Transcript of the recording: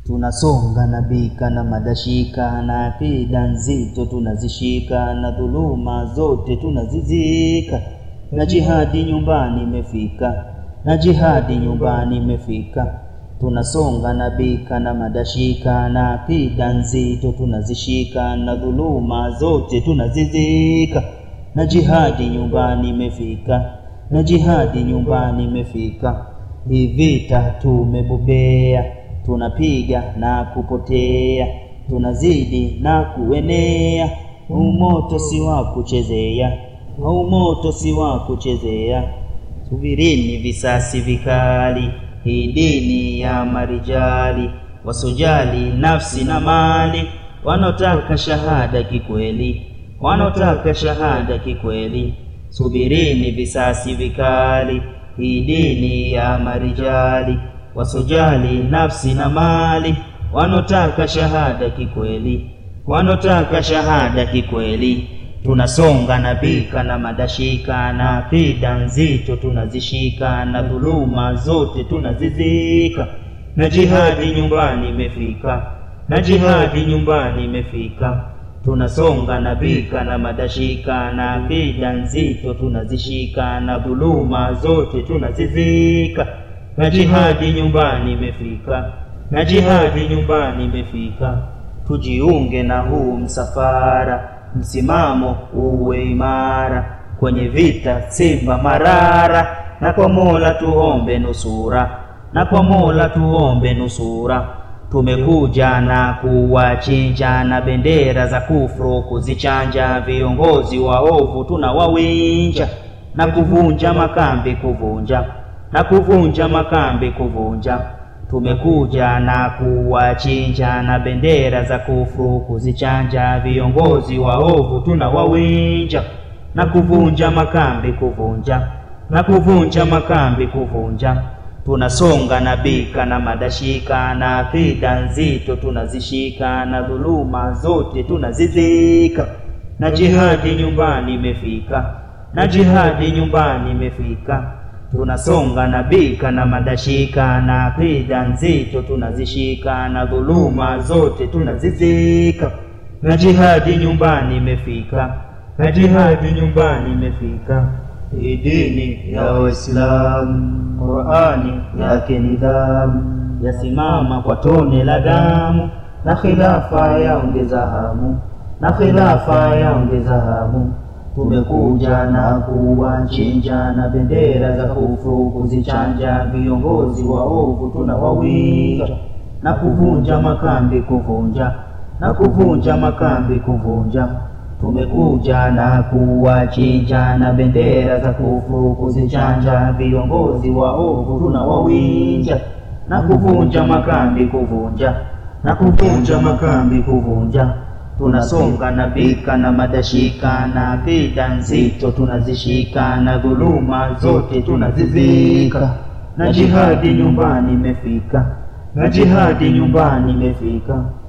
tunasonga na bika na madashika na akida nzito tunazishika na dhuluma zote tunazizika na jihadi nyumbani imefika na jihadi nyumbani imefika tunasonga na bika na madashika na akida nzito tunazishika na dhuluma zote tunazizika na jihadi nyumbani imefika na jihadi nyumbani imefika hii vita tumebobea tunapiga na kupotea tunazidi na kuenea umoto si wa kuchezea umoto si wa kuchezea subirini visasi vikali hii dini ya marijali wasojali nafsi na mali wanaotaka shahada kikweli wanaotaka shahada kikweli subirini visasi vikali hii dini ya marijali wasojali nafsi na mali wanaotaka shahada kikweli wanaotaka shahada kikweli tunasonga na bika na madashika na akida nzito tunazishika na dhuluma zote tunazizika na jihadi nyumbani imefika na jihadi nyumbani imefika tunasonga na bika na madashika na akida nzito tunazishika na dhuluma zote tunazizika na jihadi nyumbani imefika na jihadi nyumbani imefika tujiunge na huu msafara msimamo uwe imara kwenye vita simba marara na kwa mola tuombe nusura na kwa mola tuombe nusura tumekuja na kuwachinja na bendera za kufru kuzichanja viongozi waovu tunawawinja na kuvunja makambi kuvunja na kuvunja makambi kuvunja tumekuja na kuwachinja na bendera za kufru kuzichanja viongozi waovu tunawawinja na kuvunja makambi kuvunja na kuvunja makambi kuvunja tunasonga na bika na madashika na akida nzito tunazishika na dhuluma zote tunazizika na jihadi nyumbani imefika na jihadi nyumbani imefika tunasonga na bika na madashika na akida nzito tunazishika na dhuluma zote tunazizika na jihadi nyumbani imefika na jihadi nyumbani imefika hii dini ya Uislamu Qurani yake nidhamu yasimama kwa tone la damu na khilafa yaongeza hamu na khilafa yaongeza hamu tumekuja na kuwachinja na bendera za kufru kuzichanja viongozi waovu tunawawinja na kuvunja makambi kuvunja na kuvunja makambi kuvunja tumekuja na kuwachinja na bendera za kufru kuzichanja viongozi waovu tunawawinja na kuvunja makambi kuvunja na kuvunja makambi kuvunja tunasonga na bika na madashika na akida nzito tunazishika na dhuluma zote tunazizika na jihadi nyumbani imefika na jihadi nyumbani imefika